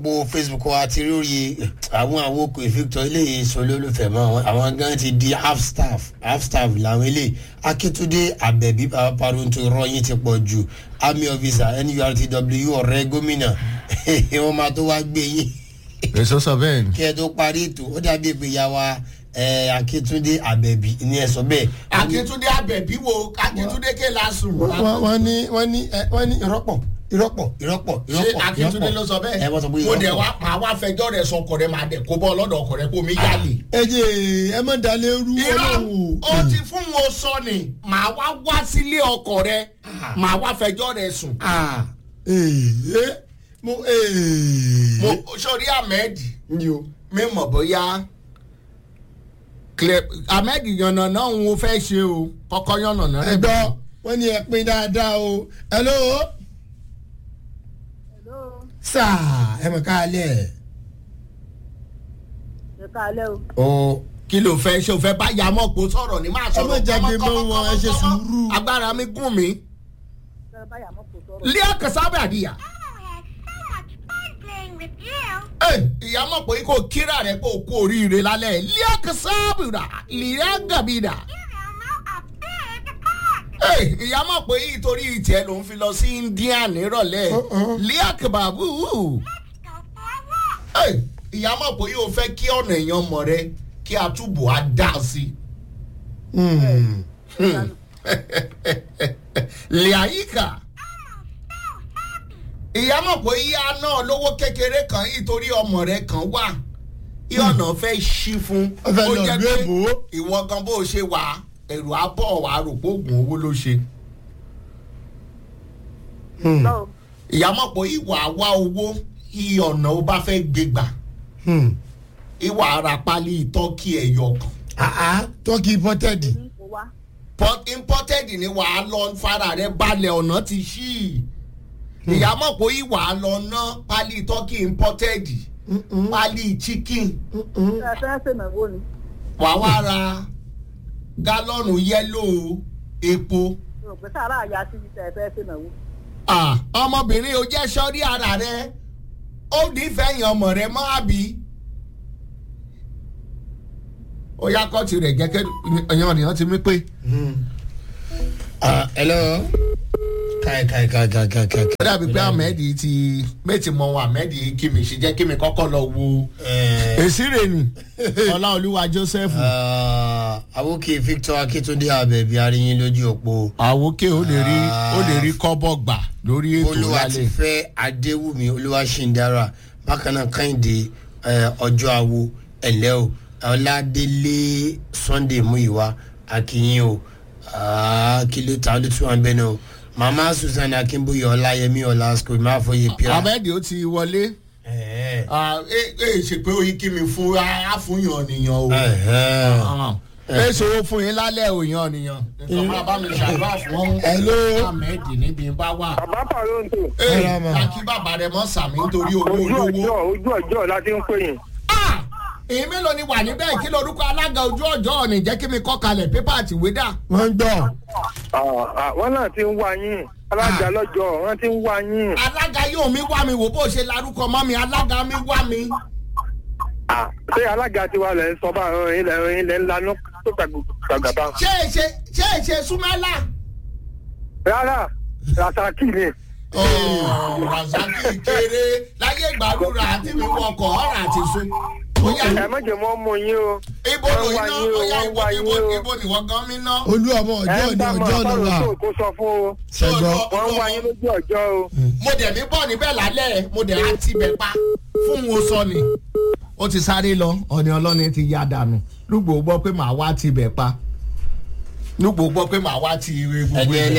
gbogbo facebook wa ti lórí àwọn àwòkọ victor eléyìí sọ lólùfẹ́ mọ́ àwọn gan ti di half staff half staff làwọn eléyìí akíntúndé abẹ́bí paronto rọyìn ti pọ̀ jù army officer nurtw ọ̀rẹ́ gómìnà wọ́n máa tó wá gbé yín èso sọ bẹ́ẹ̀ ni. kí ẹ tó parí ètò ó dàbí ìgbéyàwó akíntúndé abẹ́bí ní ẹ sọ bẹ́ẹ̀. akíntúndé abẹ́bí wo akíntúndé ké lásùn. wọ́n ní wọ́n ní wọ́n ní ìrọ́pọ̀ ìrọ́pọ̀ ìrọ́pọ̀ ṣé ìrọ́pọ̀ akíntúndé ló sọ ẹ wọ́n sọ pé bẹ́ẹ̀ mo dẹ̀ ìrọ́pọ̀. wá máa wá fẹjọ́ rẹ̀ sọ ọkọ̀ rẹ̀ máa dẹ̀ kó bọ́ ọlọ́dọ̀ ọkọ̀ rẹ̀ kó mi yálè. ẹ jẹ́ ẹ má dalẹ̀ rú irọ́ ó ti fún wọn sọ ni màá wá wá sílé ọkọ̀ rẹ̀ màá wá fẹjọ́ rẹ̀ sùn. ah ee mo ee. mo sori ahmed ní o. mi mọ̀ bóyá Cle- ahmed yànnà náà ń wo fẹ́ ṣe o kọ́kọ́ yànnà náà ẹ gbọ́ wọ́n ní ẹ pín dáadáa o hello Hello, sáà ẹ mọ̀ ká lẹ̀. ẹ káalẹ́ o. o kí ló fẹ́ ṣe o fẹ́ bá yamọ́ pò sọ̀rọ̀ ní máa Ẹ má sọ̀rọ̀ jágbe kọ́mọ, mọ́ kọ́mọ, wọn, ẹ ṣe kọ́mọ, sùúrù. agbára mi gùn mí Ṣé báyà mọ́ kò sọ̀rọ̀? lé àkàsábẹ́ àdìyà. Ẹ, ìyá mọ̀ pé kò kíra rẹ̀ kó kú oríire lálẹ́ lé àkàsábìrà lé àgàbìrà. Ẹ, ìyá mọ̀ pé ìtorí ìtẹ́ ló ń fi lọ sí India nírọ̀lẹ́ Uh-uh. lé àkàbàbù. Ẹ, ìyá mọ̀ pé yóò fẹ́ kí ọ̀nà èèyàn mọ̀ rẹ kí a túbọ̀ á dá sí i. lẹ́àyíkà ìyá mọ̀ pé ìyá náà lówó kékeré kan nítorí ọmọ rẹ̀ kan wà ìyọ̀nà fẹ́ ṣí fún Ó fẹ́ ó lọ jẹ́ ìlú pé èbó. ìwọ gan bó ṣe wà ẹ̀rù abọ́ wà rò pé oògùn owó ló ṣe Lọ́wọ́ ìyá mọ̀ pé ìwà wá owó ìyọ̀nà ó bá fẹ́ gbégbà ìwà ara pálí tọ́kì ẹ̀yọ kan àá tọ́kì pọ́tẹ́dì. ní kò wá. Port- imported ni wàá lọ fara rẹ balẹ̀ ọ̀nà ti ṣí i ìyá mọ̀ pé ìwà lọ ná pálí turkey imported pálí chicken Ṣé ẹ fẹ́ ṣènáwó ni? wàá wá ra gálọ́ọ̀nù yẹ́lò epo Mi ò pé sáárà àyà sí ibi tẹ̀ ẹ fẹ́ ṣènáwó. Ah, ọmọbìnrin ò jẹ́ sọ́rí ara rẹ ó nífẹ̀ẹ́ yẹn ọmọ rẹ mọ́ àbí ó yá kọ́ọ̀tì rẹ̀ gẹ́gẹ́ ẹ̀yàn ènìyàn ti mí pé. ah hello. káì káì káì káì káì káì. ó dàbí pé ahmed ti méjì mọ wọn ahmed kí mi ṣe jẹ́ kí mi kọ́kọ́ lọ wo ẹ èsì rẹ̀ ni ọláolúwa joseph àwòkè victor akíntúndé abẹ́bí aríyín lójú òpó. àwòké ó lè rí ó lè rí kọ́bọ̀ gbà lórí ètò olúwa ti lálẹ́ fẹ́ adéwùmí olúwaṣíndàrà bákan náà kẹ́hìndé eh, ọjọ́ àwo ẹ̀lẹ́ o ọládélé sunday muyiwa akínyìn o Ah, kí ló ta ló tún wà bẹ́ẹ̀ náà o mama susan akínbóyè ọláyẹmí ọlásùkò ìmáfọyẹ pira. ahmed ó ti wọlé Ẹ̀hẹ́. Ah, ẹ ẹ ṣe pé oyin kí mi fún àfúnyàn nìyàn o Ẹ̀hẹ́. ẹ ṣòro fún yín lálẹ́ òyàn nìyàn nǹkan máa bá mi ṣàdúrà fún Hello. ahmed níbi bá wà. bàbá pàrọ̀ǹtò ẹ Hello, ma. kí bàbá rẹ mọ́ sàmì nítorí owó ojú olówó. ọjọ́ ojú ọjọ́ láti ń pè yín. Ah! èyí mélòó ni wà níbẹ̀ kí lorúkọ alága ojú ọjọ́ ọ̀nì jẹ́ kí mi kọ́ kalẹ̀ pépà àti ìwé dà. wọ́n ń gbọ́. Ah, ah, wọ́n náà ti ń wá yín alága lọ́jọ́ wọ́n ti ń wá yín. alága yóò mi wá mi wò bó ṣe larúkọ mọ́ mi alága mi wá mi. Ah, ṣé alága tiwa lẹ̀ ń sọ bá ilẹ̀ ilẹ̀ ńlá náà tó gbàgbà bá. ṣé è ṣe ṣé è ṣe súnmọ́lá. rárá rasaki ni. razaki kéré láyé ìgbàlúra àti mi wọkọ̀ ọ̀rọ̀ àti sun. Bóyá ẹ mọ̀jẹ̀ mọ́ mú yín o. ibo ló wọ́n wá iná yín o, bóyá wọ́n ibo wá ibo yín o. ibo ni wọ́n gan mi ná. olú ọmọ ẹ ọjọ́ ń ni bá mọ̀ ọjọ́ ni wà. pàrọ̀ǹtò kó sọ fún o. ṣẹgbọ́. wọ́n wá yín lójú ọjọ́ o. mo dẹ̀ mí bọ̀ níbẹ̀ lálẹ́ mo dẹ̀ á ti bẹ̀ pa fún wo sọ ni. ó ti sáré lọ ọ̀nì ọlọ́ni ti ya dànù lùgbò gbọ́ pé màá wá ti bẹ̀ pa lùgbò gbọ́ pé màá wá ti gbogbo ẹni ibẹ̀